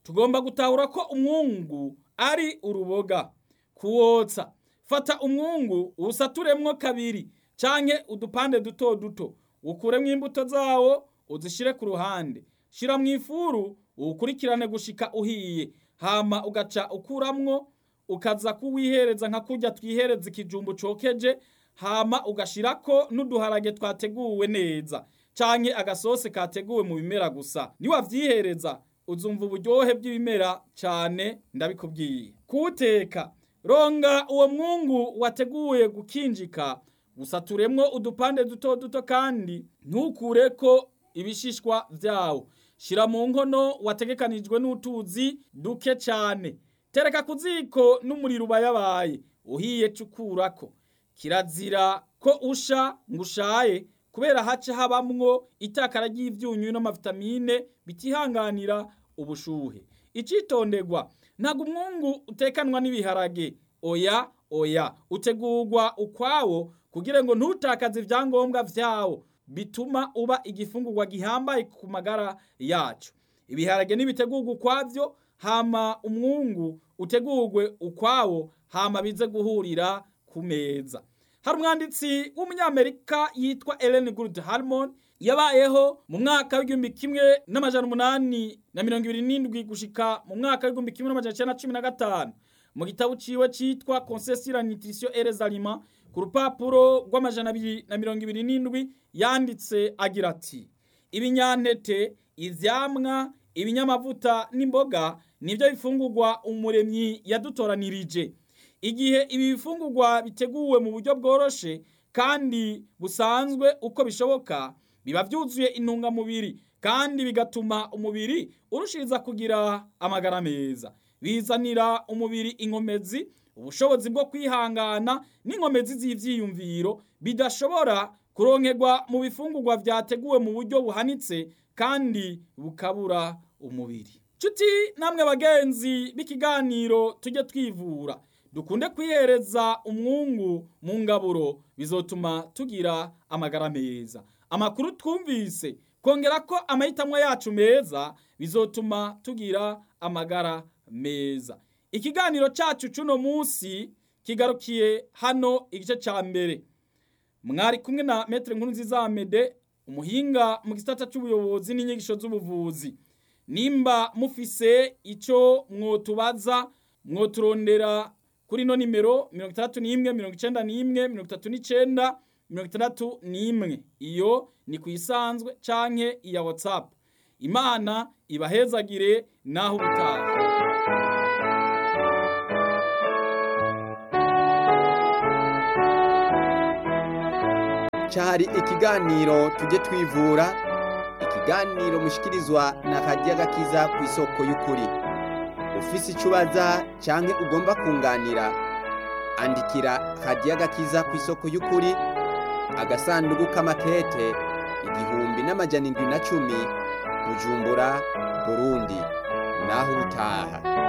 tugomba gutahura ko umwungu ari uruboga kuwotsa fata umwungu uwusaturemwo kabiri canke udupande duto duto ukuremwo imbuto zawo uzishire ku ruhande shira mu ifuru uwukurikirane gushika uhiye hama ugaca ukuramwo ukaza kuwihereza nka kurya twihereza ikijumbu cokeje hama ugashirako n'uduharage twateguwe neza canke agasose kateguwe mu bimera gusa niwavyihereza uzumva uburyohe bw'ibimera cane ndabikubwiye kuwuteka ronga uwo mwungu wateguye gukinjika gusaturemwo udupande duto duto kandi ntukureko ibishishwa vyawo shira mu nkono wategekanijwe n'utuzi duke cane tereka ku ziko n'umuriro ubayabaye uhiye cukurako kirazira ko usha ngo ushaye kubera haca habamwo itakara ry'ivyunyu n'amavitamine bitihanganira ubushuhe icitonderwa ntabwo umwungu utekanwa n'ibiharage oya oya utegurwa ukwawo kugira ngo ntutakaze ivyangombwa vyawo bituma uba igifungurwa gihambaye ku magara yacu ibiharage nibitegurwa ukwavyo hama umwungu utegurwe ukwawo hama bize guhurira ku meza hari umwanditsi w'umunyamerika yitwa Ellen Good Harmon yabayeho mu mwaka w'igihumbi kimwe n'amajana umunani na mirongo ibiri n'indwi gushika mu mwaka w'igihumbi kimwe n'amajana icenda na cumi na gatanu mu gitabo ciwe citwa Conseil sur la nutrition et les aliments ku rupapuro rw'amajana abiri na mirongo ibiri n'indwi yanditse agira ati ibinyantete ivyamwa ibinyamavuta n'imboga nivyo bifungurwa umuremyi yadutoranirije igihe ibi bifungurwa biteguwe mu buryo bworoshe kandi busanzwe uko bishoboka biba vyuzuye intungamubiri kandi bigatuma umubiri urushiriza kugira amagara meza bizanira umubiri inkomezi ubushobozi bwo kwihangana n'inkomezi z'ivyiyumviro bidashobora kuronkerwa mu bifungurwa vyateguwe mu buryo buhanitse kandi bukabura umubiri nshuti namwe bagenzi b'ikiganiro tujye twivura dukunde kwihereza umwungu mu ngaburo bizotuma tugira amagara meza amakuru twumvise kongera ko amahitamo yacu meza bizotuma tugira amagara meza ikiganiro cyacu cy'uno munsi kigarukiye hano igice cya mbere mwari kumwe na metere nkuru nziza amede umuhinga mu gisata cy'ubuyobozi n'inyigisho z'ubuvuzi nimba mufise icyo mwotubaza mwoturondera kuri ino nimero mirongo itandatu n'imwe mirongo icenda n'imwe mirongo itatu n'icenda mirongo itandatu n'imwe iyo ni ku isanzwe canke iya whatsapp imana ibahezagire naho ubutaha cyari ikiganiro tujye twivura ikiganiro mushikirizwa na radiyo agakiza ku isoko y'ukuri ufise icyo ubaza cyangwa ugomba kunganira andikira radiyo agakiza ku isoko y'ukuri agasanduku k'amakete igihumbi n'amajana indwi na cumi bujumbura burundi naho ubutaha